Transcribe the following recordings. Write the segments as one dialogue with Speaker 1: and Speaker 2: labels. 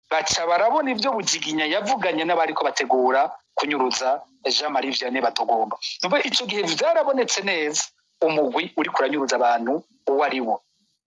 Speaker 1: baca barabona ibyo bugiginya yavuganye n'abariko bategura kunyuruza jean marie vianney batogomba numva ico gihe vyarabonetse neza umugwi uri kuranyuruza abantu uwo ari wo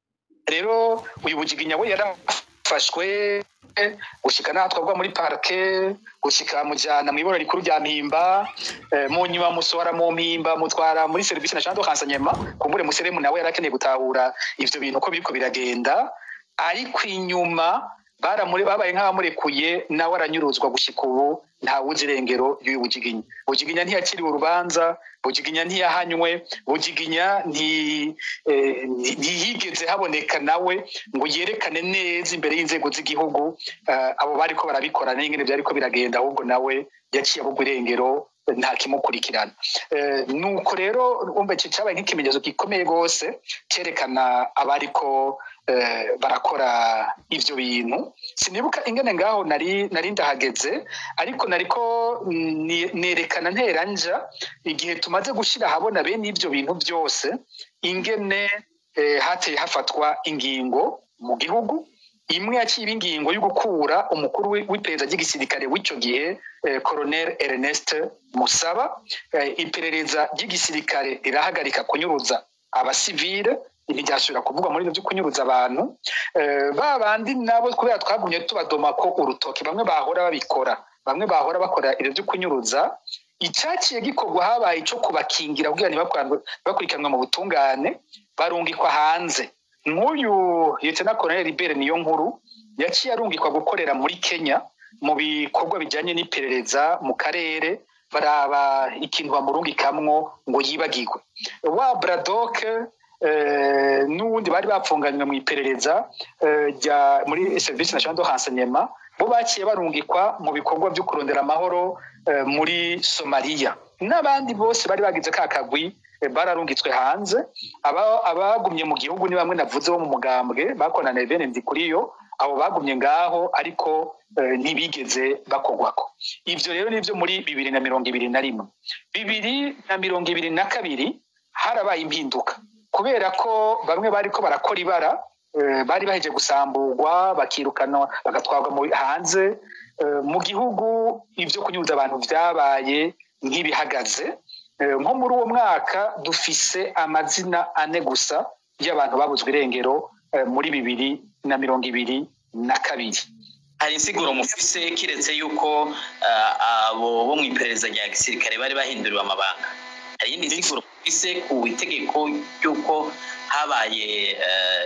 Speaker 1: rero uyu bugiginya we yarafashwe gushika n'aho twagwa muri parke gushika mujana mw'ibora rikuru rya mpimba eh, mu nyuma musohora mu mpimba mutwara muri serivisi national de renseignement kumbure museremu nawe yarakeneye gutahura ivyo bintu uko biriko biragenda ariko inyuma baramure babaye nk'abamurekuye nawe aranyuruzwa gushika ubu nta wuzi irengero y'uyu bugiginya bugiginya ntiyakiriwe urubanza bugiginya ntiyahanywe bugiginya nti- eh, nti- ntiyigeze haboneka nawe ngo yerekane neza imbere y'inzego z'igihugu eh, abo bariko barabikora n'ingene vyariko biragenda ahubwo nawe yaciye abugwa irengero nta kimukurikirana Eh, nuko rero umva iki cabaye nk'ikimenyetso gikomeye rwose cerekana abariko eh, barakora ivyo bintu sinibuka ingene ngaho nari nari ndahageze ariko nariko mm, ni- nerekana nteranja igihe tumaze gushira ahabona bene ivyo bintu byose ingene eh, hateye hafatwa ingingo mu gihugu imwe yaciye ingingo yo gukura umukuru wi- w'iperereza ry'igisirikare w'ico gihe eh, colonel ernest musaba eh, iperereza ry'igisirikare rirahagarika kunyuruza abasivile ntibyasubira kuvugwa muri ivyo vyo kunyuruza abantu Eh, ba bandi nabo kubera twagumye tubadoma ko urutoki bamwe bahora babikora bamwe bahora bakora ibyo byo kunyuruza icyaciye gikorwa habaye ico kubakingira kugira ntibakwa- bakurikiranwe mu butungane barungikwa hanze nk'uyu lieutenant colonel libere niyo nkuru yaciye arungikwa gukorera muri kenya mu bikorwa bijyanye n'iperereza mu karere baraba ikintu bamurungikamwo ngo yibagirwe wa bradoke eh, n'uwundi bari bapfunganywe mu iperereza eh, rya muri service national de renseignement bo baciye barungikwa mu bikorwa byo kurondera amahoro eh, muri somaliya n'abandi bose bari bagize ka kagwi eh, bararungitswe hanze aba- abagumye mu gihugu ni bamwe navuze bo mu mugambwe bakorana bene ndi kuri yo abo bagumye ngaho ariko eh, ntibigeze bakogwako ivyo rero nivyo muri bibiri na mirongo ibiri na rimwe bibiri na mirongo ibiri na kabiri harabaye impinduka kubera ko bamwe bariko barakora ibara eh, bari baheje gusamburwa bakirukanwa bagatwarwa mu hanze eh, mu gihugu ivyo kunyuza abantu vyabaye nk'ibihagaze Eh, nko muri uwo mwaka dufise amazina ane gusa y'abantu babuzwe irengero eh, muri bibiri na mirongo ibiri na kabiri
Speaker 2: hari insiguro mufise kiretse yuko ah, abo bo mu iperereza rya gisirikare bari bahinduriwe amabanga hari iyindi nsiguro mufise ku itegeko ry'uko habaye eh,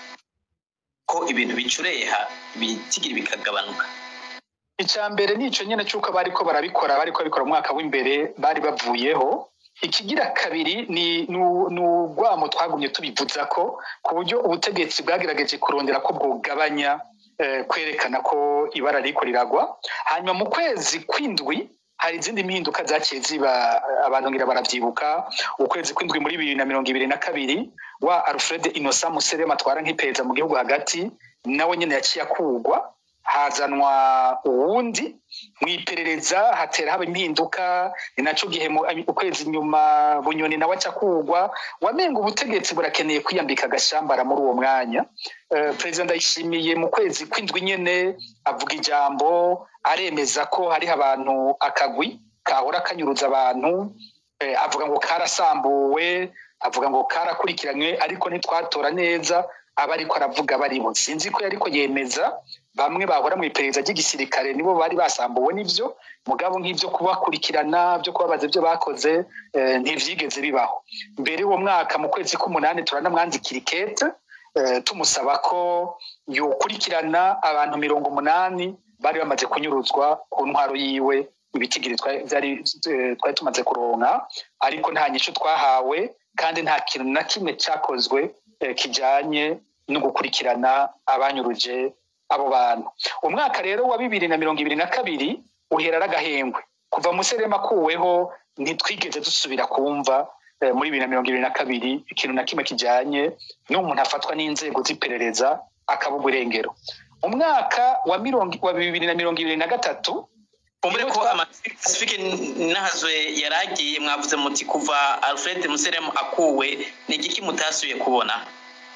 Speaker 2: ko ibintu bicureha ibitigiri bikagabanuka
Speaker 1: icya mbere ni icyo nyine cy'uko bariko barabikora bariko babikora mu mwaka w'imbere bari bavuyeho ikigira kabiri ni nu- ni urwamo twagumye tubivuza ko ku buryo ubutegetsi bwagerageje kurondera ko bwugabanya eh, kwerekana ko ibara riko riragwa hanyuma mu kwezi kw'indwi hari izindi mpinduka zaciye ziba eh, abantu ngira baravyibuka ukwezi kw'indwi muri bibiri na mirongo ibiri na kabiri wa alfred innocent muserema atwara nk'iperereza mu gihugu hagati nawe nyine yaciye akugwa hazanwa uwundi mu iperereza hatera haba impinduka ni naco gihe mu- ukwezi nyuma bunyoni nawe aca kugwa wamenga ubutegetsi burakeneye kwiyambika agashambara muri uwo mwanya Eh, perezida ndayishimiye mu kwezi kw'indwi nyene avuga ijambo aremeza ko hariho abantu akagwi kahora kanyuruza abantu eh, avuga ngo karasambuwe avuga ngo karakurikiranywe ariko ntitwatora neza aba ariko aravuga baribo sinzi ko yariko yemeza bamwe bahora mu iperereza ry'igisirikare nibo bari basambuwe n'ivyo mugabo nk'ivyo kubakurikirana byo kubabaza ibyo bakoze eh, ntivyigeze bibaho mbere uwo mwaka mu kwezi k'umunani turanamwandikira ikete eh, tumusaba ko yokurikirana abantu mirongo umunani bari bamaze kunyuruzwa ku ntwaro yiwe ibitigiri twa- vyari eh, twari tumaze kuronka ariko nta nyishu twahawe kandi nta kintu na kimwe cyakozwe eh, kijanye no gukurikirana abanyuruje abo bantu umwaka rero wa bibiri na mirongo ibiri na kabiri uhera ari agahengwe kuva muserema akuweho ntitwigeze dusubira kumva eh, muri bibiri na mirongo ibiri na kabiri ikintu na kimwe kijanye n'umuntu afatwa n'inzego z'iperereza akabugwa irengero umwaka wa mirongo wa bibiri na mirongo ibiri na gatatu
Speaker 2: kumbure
Speaker 1: Iyo
Speaker 2: ko
Speaker 1: twa-
Speaker 2: amasifike nahazwe yaragiye mwavuze muti kuva alfred museremu akuwe ni igiki mutasubiye kubona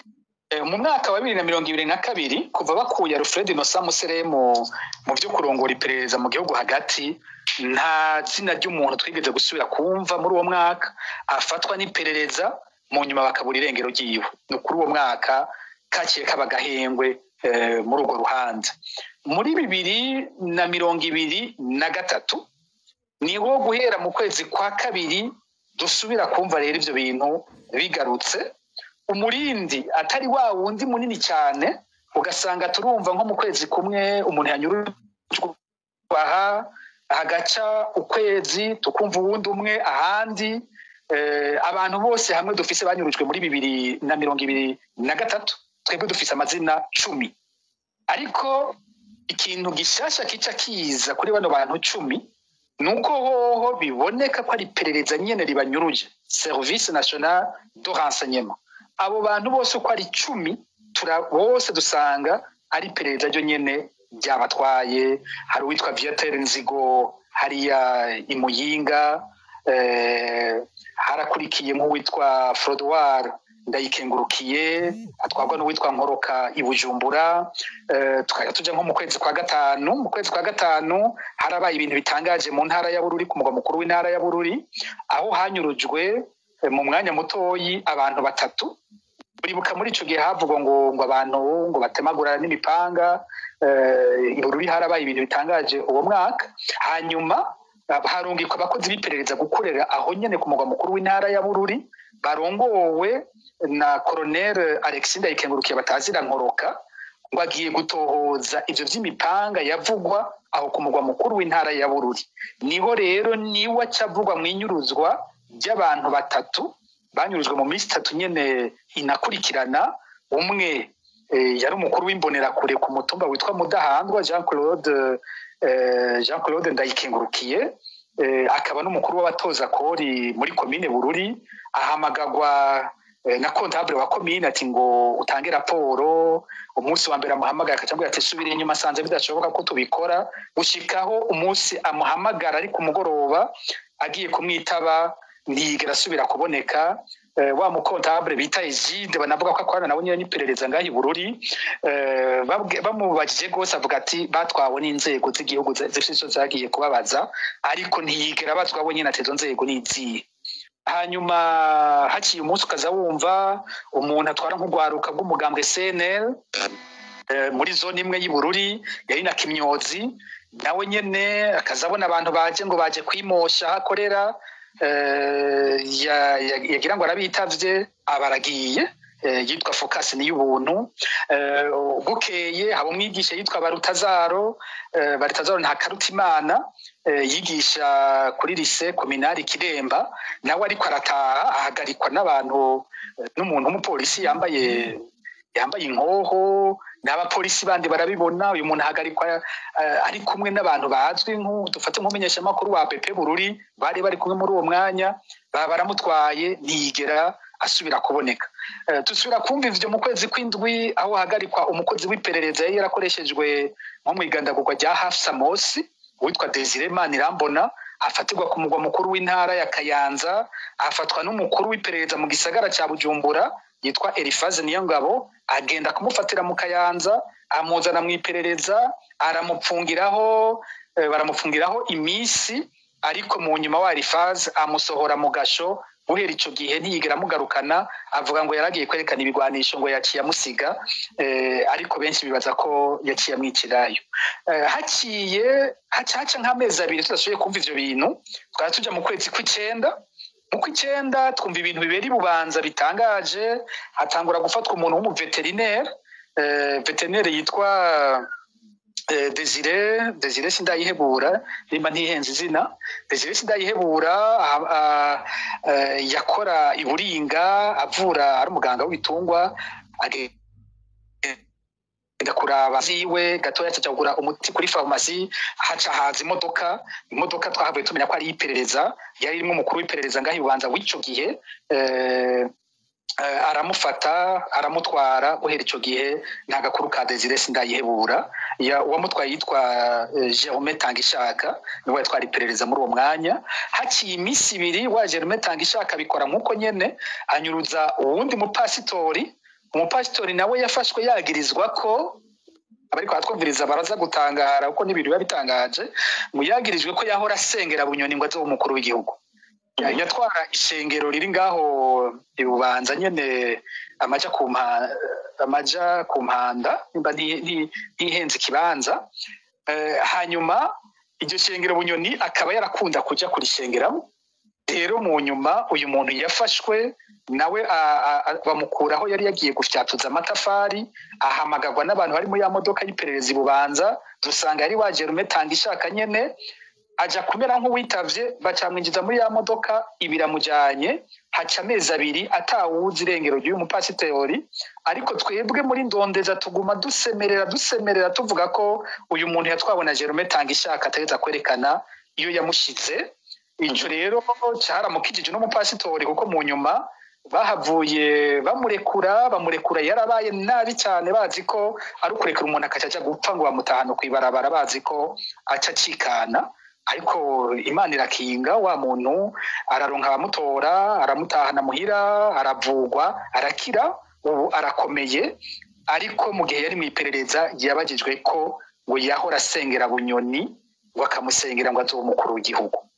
Speaker 1: Eh, mu mwaka wa bibiri na mirongo ibiri na kabiri kuva bakuye alfred nosa musere mu mu byo kurongora iperereza mu gihugu hagati nta zina ry'umuntu twigeze gusubira kumva muri uwo mwaka afatwa n'iperereza mu nyuma bakabura irengero ryiwe ni kuri uwo mwaka kakiye kaba gahengwe eh, muri urwo ruhanza muri bibiri na mirongo ibiri na gatatu niho guhera mu kwezi kwa kabiri dusubira kumva rero ivyo bintu bigarutse umurindi atari wa wundi munini cyane ugasanga turumva nko mu kwezi kumwe umuntu yanyurujwe aha hagaca ukwezi tukumva uwundi umwe ahandi eh, abantu bose hamwe dufise banyurujwe muri bibiri na mirongo ibiri na gatatu twebwe dufise amazina cumi ariko ikintu gishasha kica kiza kuri bano bantu cumi nuko hoho biboneka ko ari iperereza nyene ribanyuruje service national de renseignement abo bantu bose uko ari icumi tura bose dusanga ari iperereza ryo nyene ryabatwaye hari uwitwa viateur nzigo hariya imuyinga eh, harakurikiye nk'uwitwa frodoir ndayikengurukiye atwarwa n'uwitwa nkoroka i bujumbura eh, tukajya tuja nko mu kwezi kwa gatanu mu kwezi kwa gatanu harabaye ibintu bitangaje mu ntara ya bururi ku mugwa mukuru w'intara ya bururi aho hanyurujwe eh, mu mwanya mutoyi abantu batatu uribuka muri ico gihe havugwa ngo ngo abantu ngo batemagura n'imipanga eh, i bururi harabaye ibintu bitangaje uwo mwaka hanyuma ah, harungikwa abakozi b'iperereza gukorera aho nyene ku mugwa mukuru w'intara ya bururi barongowe na colonel alexis ndayikengurukiye batazira nkoroka ngo agiye gutohoza ivyo vy'imipanga yavugwa aho ku mugwa mukuru w'intara ya bururi niho rero niwe acavugwa mw'inyuruzwa ry'abantu batatu banyurujwe mu minsi itatu nyene inakurikirana umwe eh, yari umukuru w'imbonerakure ku mutumba witwa mudahandwa jean claude eh, jean claude ndayikengurukiye eh, akaba n'umukuru w'abatoza kori muri komine bururi ahamagagwa eh, na kontable wa komine ati ngo utange raporo umunsi wa mbere amuhamagara akacambwira ati subira inyuma asanze bidashoboka ko tubikora gushikaho umunsi amuhamagara ari ku mugoroba agiye kumwitaba ntiyigera asubira kuboneka eh, wa mukontable bita Egide banavuga ko akorana nawe nyine n'iperereza ngaho i Bururi eh, babwe- bamubajije rwose avuga ati batwawe n'inzego z'igihugu zi- zifite ico zagiye kubabaza ariko ntiyigera bazwa we nyine ati izo nzego ni izihe hanyuma haciye umunsi ukaza wumva umuntu atwara nk'urwaruka bw'umugambwe CNL eh, muri zone imwe y'i Bururi yari na Kimyozi nawe nyene akaza abona abantu baje ngo baje kwimosha aho akorera eh, ya- ya- yagira ngo arabitavye abaragiye eh, yitwa Focus ni y'ubuntu eh, bukeye haba umwigisha yitwa Barutazaro eh, Barutazaro nta karutimana eh, yigisha kuri lise kominari Kiremba nawe ariko arataha ahagarikwa n'abantu eh, n'umuntu w'umupolisi yambaye yambaye inkoho n'abapolisi bandi barabibona uyu muntu ahagarikwa eh, ari kumwe n'abantu bazwi nk'u- dufate nk'umumenyeshamakuru wa BP Bururi bari bari kumwe muri uwo mwanya baba baramutwaye ntiyigera asubira kuboneka Eh, dusubira kumva ivyo mu kwezi kw'indwi aho hagarikwa umukozi w'iperereza yari yarakoreshejwe nko mu igandagurwa rya Hafsa Mosi witwa Desire Manirambona afatirwa ku mugwa mukuru w'intara ya Kayanza afatwa n'umukuru w'iperereza mu gisagara ca Bujumbura yitwa Elifaze Niyongabo agenda kumufatira mu Kayanza amuzana mu iperereza aramupfungiraho eh, baramupfungiraho imisi ariko mu nyuma wa Elifaze amusohora mu gasho guhera ico gihe ntiyigera amugarukana avuga ngo yaragiye kwerekana ibigwanisho ngo yaciye amusiga eh, ariko benshi bibaza ko yaciye amwicirayo eh, haciye hacaca nk'amezi abiri tudasubiye kumva ivyo bintu twari tuja mu kwezi kw'icenda mu kw'icenda twumva ibintu bibera i bubanza bitangaje hatangura gufatwa umuntu w'umuveterinere eh, veterinere yitwa eh, Desire Desire sindayihebura nimba ntihenze izina Desire sindayihebura ah, ah, eh, yakora iburinga avura ari umuganga w'ibitungwa age- agenda kuraba ziwe gatoya aca kugura umuti kuri farumasi haca haza imodoka imodoka twahavuye tumenya ko ari iperereza yari irimo umukuru w'iperereza ngaho ibubanza w'ico gihe eh, eh, aramufata aramutwara guhera ico gihe nta gakuru ka Desire sindayihebura ya uwamutwaye yitwa eh, Jerome Tangishaka niwe yatwara iperereza muri uwo mwanya haciye iminsi ibiri wa Jerome Tangishaka abikora nk'uko nyene anyuruza uwundi mupasitori umupasitori nawe yafashwe yagirizwa ko abariko baratwumviriza baraza gutangara kuko n'ibintu biba bitangaje ngo yagirijwe ko yahora asengera bunyoni ngo azobe umukuru w'igihugu yatwara ishengero riri ngaho ibubanza nyene amaja ku mpa- amaja ku mpanda nimba nti- nti- ntihenze ikibanza Eh, hanyuma iryo shengero bunyoni akaba yarakunda kuja kurishengeramo rero mu nyuma uyu muntu yafashwe nawe a- a- a- bamukuraho yari yagiye gufyatuza amatafari ahamagarwa n'abantu bari muri ya modoka y'iperereza ibubanza dusanga yari waje rumetanga ishaka nyene aja kumera nk'uwitavye bacamwinjiza muri ya modoka ibiramujanye haca amezi abiri atawuzi irengero ry'uyu mupasitori ariko twebwe muri ndondeza tuguma dusemerera dusemerera tuvuga ko uyu muntu yatwawe na Jerome Tangishaka ategeza kwerekana iyo yamushize ico rero caramukijije n'umupasitori kuko mu nyuma bahavuye bamurekura bamurekura yarabaye nabi cyane bazi ko ari ukurekura umuntu akaca aja gupfa ngo bamutahane kw'ibarabara bazi ko aca acikana ariko imana irakinga wa muntu araronka abamutora aramutahana muhira aravugwa arakira ubu arakomeye ariko mu gihe yari mu iperereza yabagijwe ko ngo yahora asengera bunyoni ngo akamusengera ngo azobe umukuru w'igihugu